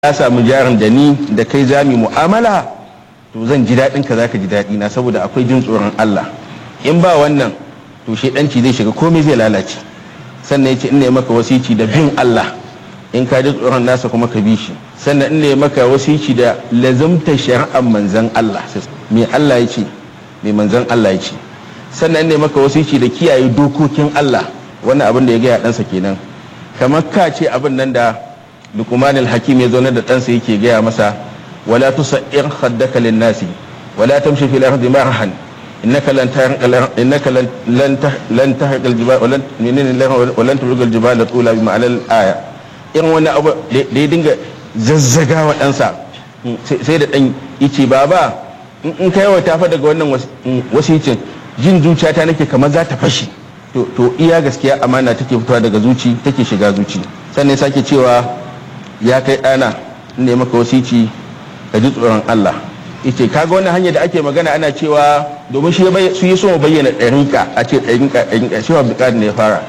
ka samu jarin da ni da kai za mu mu'amala to zan ji daɗin ka zaka ji daɗi na saboda akwai jin tsoron Allah in ba wannan to shedanci zai shiga komai zai lalace sannan yace in ne maka wasici da bin Allah in ka ji tsoron nasa kuma ka bi shi sannan in ne maka wasici da lazumta shari'ar manzon Allah me Allah ya ce me manzon Allah ya ce sannan in ne maka wasici da kiyaye dokokin Allah wannan abin da ya gaya ɗansa kenan kamar ka ce abin nan da luqman al-hakim ya zaune da ɗansa yake gaya masa wala tusair khaddaka lin-nasi wala tamshi fil ardi marahan innaka lan innaka lan lan tahriq al-jibal walan minni walan turgal al-jibal tula bi ma'ana al-aya in wani abu da ya dinga zazzaga wa ɗansa sai da ɗan yace baba in kai wa tafa daga wannan wasicin jin zuciyata nake kamar za ta fashi to iya gaskiya amana take fitowa daga zuci take shiga zuci sannan sake cewa ya kai ɗana ne maka wasici ka ji tsoron Allah yace kaga wannan hanya da ake magana ana cewa domin shi su yi so bayyana ɗarinka a ce ɗarinka ɗarinka shi wa buƙatar ne ya fara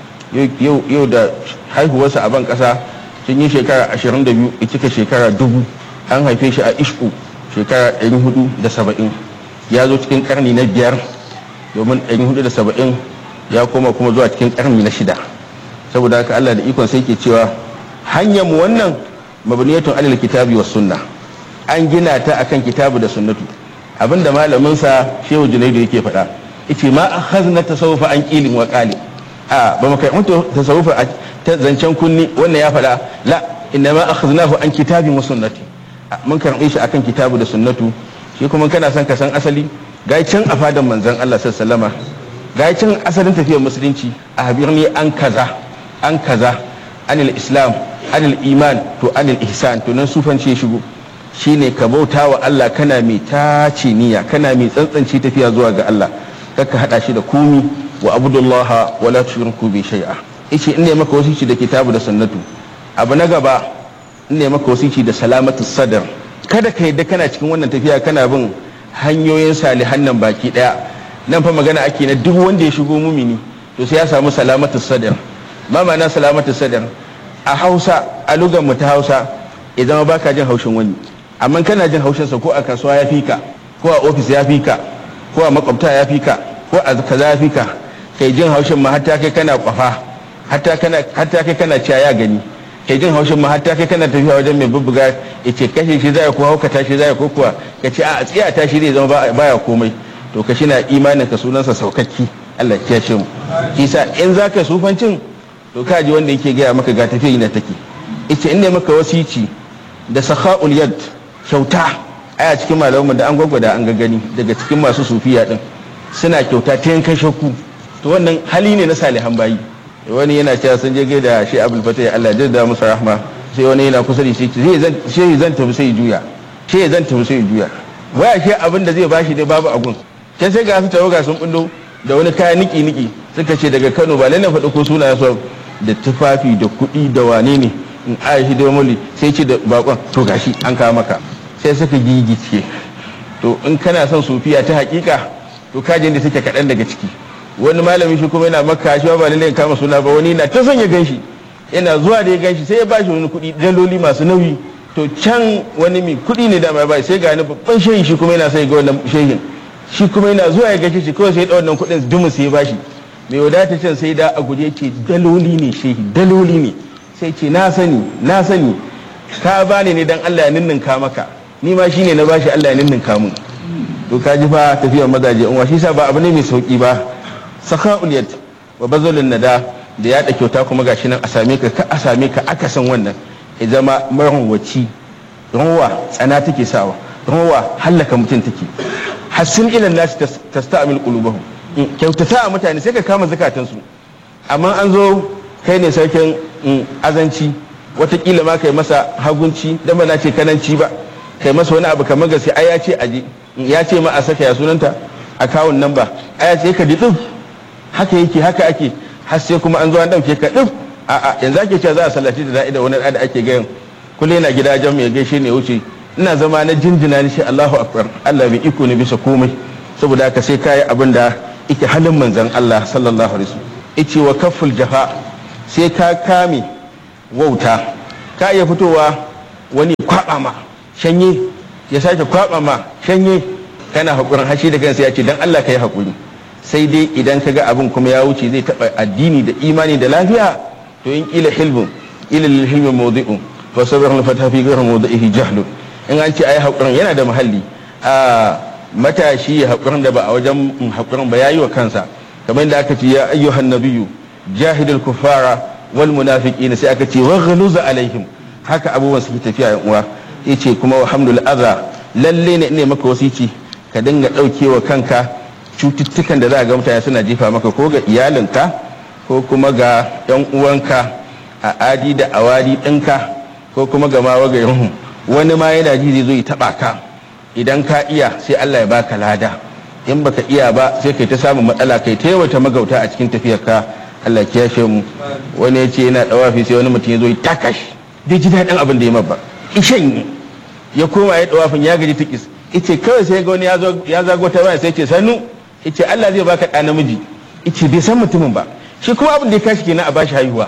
yau da haihuwarsa a ban ƙasa sun yi shekara ashirin da biyu ya cika shekara dubu an haife shi a ishku shekara ɗari hudu da saba'in ya zo cikin ƙarni na biyar domin ɗari hudu da saba'in ya koma kuma zuwa cikin ƙarni na shida saboda haka Allah da ikon sai ke cewa hanyar mu wannan mabniyatun alal kitabi was sunna an gina ta akan kitabu da sunnatu abinda malamin sa Shehu Junaidu yake faɗa yace ma akhazna tasawufa an qilin wa qali a ba mu kai mutu tasawufa ta zancen kunni wannan ya faɗa la inna ma akhaznahu an kitabi wa sunnati mun karɓe shi akan kitabu da sunnatu shi kuma kana son ka san asali ga can a fadan manzon Allah sallallahu alaihi ga can asalin tafiyar musulunci a habirni an kaza an kaza anil islam anil iman to anil ihsan to nan sufanci ya shigo shine ka bauta wa Allah kana mai tace niyya kana mai tsantsance tafiya zuwa ga Allah kaka hada shi da komi wa abudullah wa la tushriku bi shay'a yace in ne maka wasici da kitabu da sunnatu abu na gaba in ne maka wasici da salamatu sadar kada ka yadda kana cikin wannan tafiya kana bin hanyoyin salihan nan baki daya nan fa magana ake na duk wanda ya shigo mumini to sai ya samu salamatu sadar ma ma'ana salamatu sadar a hausa a lugar mu ta hausa ya zama baka jin haushin wani amma kana jin haushin sa ko a kasuwa ya fika ko a ofis ya fika ko a makwabta ya fika ko a kaza ya fika kai jin haushin ma hatta kai kana kwafa hatta kana hatta kai kana ciya ya gani kai jin haushin ma hatta kai kana tafiya wajen mai bubbuga yace kashe shi zai ko hauka tashi zai ko kuwa kace a tsiya tashi zai zama baya komai to ka shi na imanin ka sunansa saukakki Allah ya ce mu kisa in zaka sufancin to ka ji wanda yake gaya maka ga tafiya ina take ita in ne maka wasici da sakha'ul yad kyauta aya cikin malamanmu da an gwagwada an gani daga cikin masu sufiya din suna kyauta ta yankan shakku to wannan hali ne na salihan bayi wani yana cewa sun je gaida shi abul fatah Allah ya da musu rahma sai wani yana kusa da shi sai zan tafi sai juya sai zan tafi sai juya waya shi abin da zai bashi dai babu agun sai sai ga su tawaga sun bullo da wani kaya niki niki suka ce daga Kano ba lalle faɗi ko suna so da tufafi da kuɗi da wane ne in aishi da muli sai ce da bakon to gashi an kawo maka sai suka gigice to in kana son sufiya ta hakika to kajin da take kaɗan daga ciki wani malami shi kuma yana maka shi ba lalle kama suna ba wani na ta son ya ganshi yana zuwa da ya ganshi sai ya bashi wani kuɗi daloli masu nauyi to can wani mai kuɗi ne dama ba sai ga wani babban shehin shi kuma yana sai ga wannan shehin shi kuma yana zuwa ya gashi shi kawai sai ya wannan kuɗin dumu sai ya bashi mai wadata can sai da a guje ce daloli ne shehi daloli ne sai ce na sani na sani ka bani ne dan Allah ya ninninka maka ni ma shine na bashi Allah ya ninninka mun to ka ji fa tafiyar mazaje in shi sa ba abu ne mai sauki ba saka'ul yad wa bazalun nada da ya kyauta kuma gashi nan a same ka ka a same ka aka san wannan ya zama marwaci rawa tsana take sawa rawa hallaka mutum take hassin ilan nasi tasta'mil qulubahum kyautata a mutane sai ka kama zakatansu amma an zo kai ne sarkin azanci watakila ma kai masa hagunci dan ba na ce kananci ba kai masa wani abu kamar gaske ai ya ce aje ya ce ma a saka ya sunanta akawun nan ba ai ya ce ka di haka yake haka ake har sai kuma an zo an dauke ka dif a a yanzu ake cewa za a sallaci da da'ida wani da ake gayan kullum yana gida jan ya gaishe ne wuce ina zama na jinjina ni shi Allahu akbar Allah bai iko ne bisa komai saboda haka sai kai abin da yake halin manzon Allah sallallahu alaihi wasallam yace wa kafful jafa sai ka kame wauta ka iya fitowa wani kwaba ma shanye ya sake kwaba ma shanye kana haƙurin hashi da kansa ya ce dan Allah ka yi haƙuri sai dai idan ka ga abin kuma ya wuce zai taɓa addini da imani da lafiya to in ƙila hilmin ila lil hilmi mawdi'un fa sabr al fata fi ghayr mawdi'ihi jahlun in an ce ai haƙurin yana da mahalli a matashi ya haƙurin da ba a wajen haƙurin ba yayi wa kansa kamar da aka ce ya ayyuhan nabiyyu jahidul kuffara wal munafiqin sai aka ce wa ghaluz alaihim haka abubuwan suke tafiya yan uwa yace kuma wa hamdul adha lalle ne ne maka wasici ka dinga daukewa kanka cututtukan da za ga mutane suna jefa maka ko ga iyalinka ko kuma ga yan uwanka a adi da awadi ɗinka ko kuma ga mawa ga yanhu wani ma yana ji zai zo ya taba ka idan ka iya sai Allah ya baka lada in baka iya ba sai kai ta samun matsala kai ta yawata magauta a cikin tafiyarka Allah ya kiyashe mu wani ya ce yana dawafi sai wani mutum ya zo ya takash bai ji daɗin abin da ya mabba ishan ya koma ya dawafin ya gaji tikis ice kawai sai ga wani ya zago ta baya sai ce sannu ice Allah zai baka ɗa namiji ice bai san mutumin ba shi kuma abin da ya kashi kenan a bashi haihuwa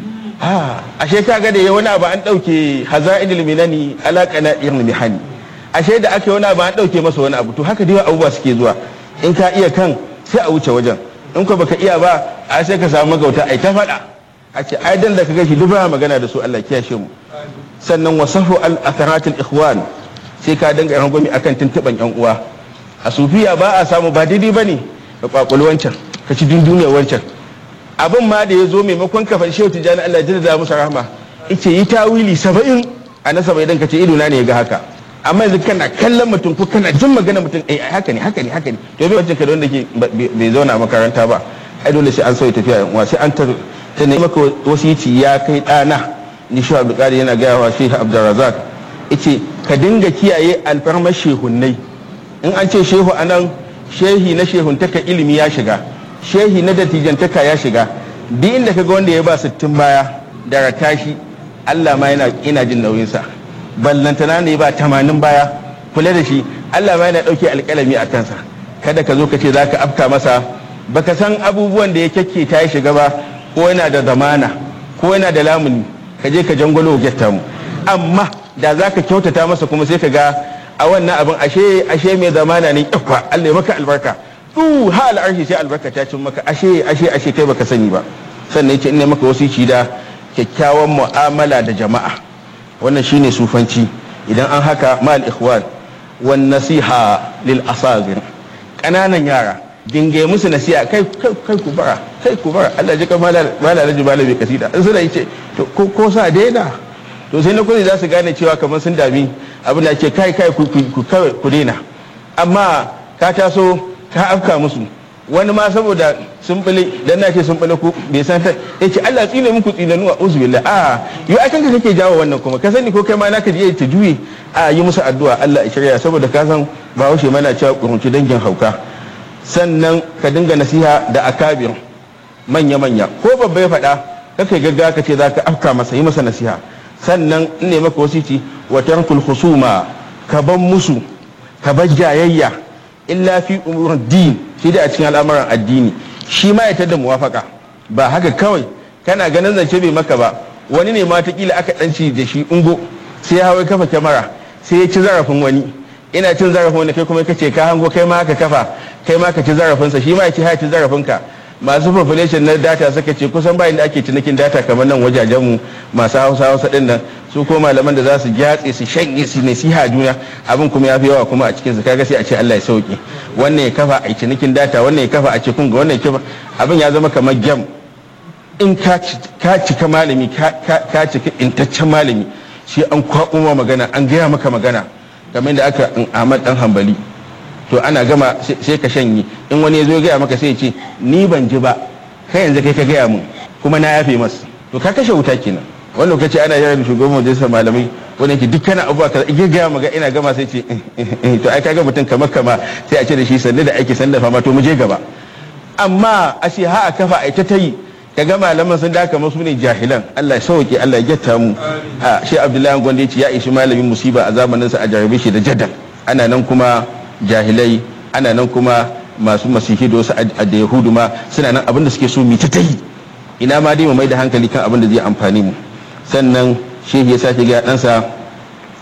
a ashe ka ga da ya wani abu an ɗauke haza'idul minani alaƙa na irin mihani ashe da aka yi wani abu an ɗauke masa wani abu to haka dai abubuwa suke zuwa in ka iya kan sai a wuce wajen in ko baka iya ba a sai ka samu magauta ai ta faɗa a ce ai dan da ka gashi duk ba magana da su Allah kiyashe mu sannan wasafu al atharatil ikhwan sai ka danga yan gwami akan tuntuban yan uwa a sufiya ba a samu ba daidai bane ka kwakuli wancan ka ci dunduniyar wancan abin ma da ya zo maimakon ka fashe wata jani Allah ya da musu rahama ice yi tawili saba'in a na saba'in dan ka ce idona ne ya ga haka amma yanzu kana kallon mutum ko kana jin magana mutum eh haka ne haka ne haka ne to bai wancan ka da wanda ke bai zauna a makaranta ba ai dole sai an sauya tafiya yan uwa sai an ta ta ne maka wasici ya kai dana ni shi Abdul Qadir yana gaya wa Sheikh Abdul Razak yace ka dinga kiyaye alfarmar shehunnai in an ce shehu anan shehi na shehuntaka ilimi ya shiga shehi na dattijantaka ya shiga duk inda kaga wanda ya ba sittin baya da ratashi Allah ma yana ina jin nauyinsa ballantana ne ba tamanin baya kula da shi Allah ma yana ɗauke alƙalami a kansa kada ka zo ka ce za ka afka masa baka san abubuwan da ya kyakke ta ya shiga ba ko yana da zamana ko yana da lamuni ka je ka jangwalo getta mu amma da za ka kyautata masa kuma sai ka ga a wannan abin ashe ashe mai zamana ne yawa Allah ya maka albarka du ha al'arshi sai albarka ta cin maka ashe ashe ashe kai baka sani ba sannan yace ina maka wasici da kyakkyawan mu'amala da jama'a wannan shine sufanci idan an haka mal ikhwan wan nasiha lil asagir kananan yara dinga musu nasiha kai kai ku bara kai ku bara Allah ji kamar mala raji malabi kasida in suna yace to ko ko sa daina to sai na kudi za su gane cewa kamar sun dami abin da ke kai kai ku ku daina amma ka taso ka afka musu wani ma saboda sun bule dan na ce sun bule ku bai san ta yace Allah tsine muku tsinanu a uzbillah a yo ai kanka kake jawo wannan kuma ka sani ko kai ma naka je ta juye a yi musu addu'a Allah ya shirya saboda ka san ba haushe mana cewa kurunci dangin hauka sannan ka dinga nasiha da akabir manya manya ko babba ya faɗa kakai gaggawa ka ce zaka afka masa yi masa nasiha sannan in ne maka wasici wa tarkul husuma ka ban musu ka bar jayayya illa fi umurin din shi da a cikin al'amuran addini shi ma ya tada muwafaka ba haka kawai kana ganin zance bai maka ba wani ne ma kila aka danci da shi ungo sai ya hawa kafa kyamara sai ya ci zarafin wani ina cin zarafin wani kai kuma kace ka hango kai ma ka kafa kai ma ka ci zarafinsa shi ma ya ci ha ci zarafinka masu population na data suka ce kusan bayan da ake cinikin data kamar nan wajajenmu masu hausa hausa din nan su ko malaman da za su gyatse su shanye su nasiha juna abin kuma ya fi yawa kuma a cikin su kaga sai a ce Allah ya sauke wannan ya kafa a cinikin data wannan ya kafa a cikin ga wannan ya kafa abin ya zama kamar gem in ka cika malami ka cika intaccen malami shi an kwaɓo magana an gaya maka magana game da aka Ahmad dan Hambali to ana gama sai ka shanye in wani ya zo gaya maka sai ya ce ni ban ji ba kai yanzu kai ka gaya mun kuma na yafe masa to ka kashe wuta kenan wani lokaci ana yaran shugaban majalisar malamai wani yake dukkan abubuwa kaza in gaya maka ina gama sai ce to ai kaga mutum kamar kama sai a ce da shi sanne da aiki sanne da fama to mu je gaba amma a ce ha a kafa a ita ta yi kaga malaman sun da kamar su ne jahilan Allah ya sauke Allah ya gyatta mu a shi Abdullahi Gwanda ya ce ya ishi malamin musiba a zamaninsa a jarabe shi da jadal ana nan kuma jahilai ana nan kuma masu masihi da wasu da yahudu ma suna nan abinda suke so mi ta yi ina ma dai mu mai da hankali kan abin da zai amfani mu sannan shehi ya sake ga ɗansa